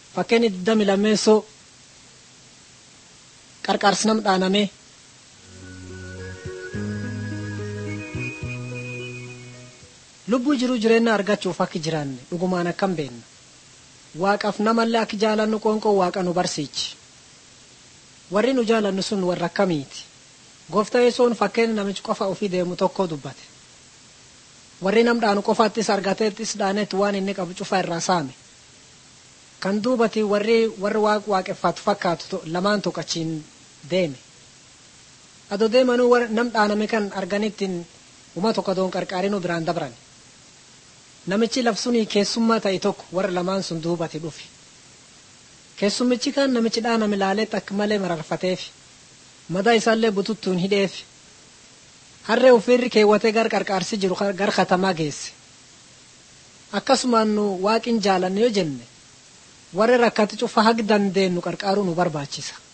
Fakkeen digdami lammeessoo qarqaarsi nam dhaaname lubbuu jiruu jireenya argachuuf akka jiraanne dhugumaan akkam beenna waaqaaf namallee akka jaalannu qoonqoo waaqa nu barsiichi warri nu jaalannu sun warra akkamiiti gooftaa yesoon fakkeenya namichi qofa ofii deemu tokko dubbate warri nam dhaanu qofaattis argateettis dhaanetti waan inni qabu cufa irraa saame kan duubati warri warri waaq waaqeffatu fakkaatu lamaan tuqachiin deeme ado deemanuu nam dhaaname kan arganittiin uma tokko doon qarqaarinuu biraan dabran namichi labsunii keessummaa ta'e tokko warra lamaan sun duubati dhufe keessummichi kan namichi dhaaname laaleetti akka malee mararfateef madaa isaallee bututtuun hidheef harree ofiirri keewwatee gar qarqaarsi jiru gar katamaa geesse akkasumaan nu waaqin jaalanne yoo jenne warra rakkate cufa hag dandeenyu qarqaaruu nu barbaachisa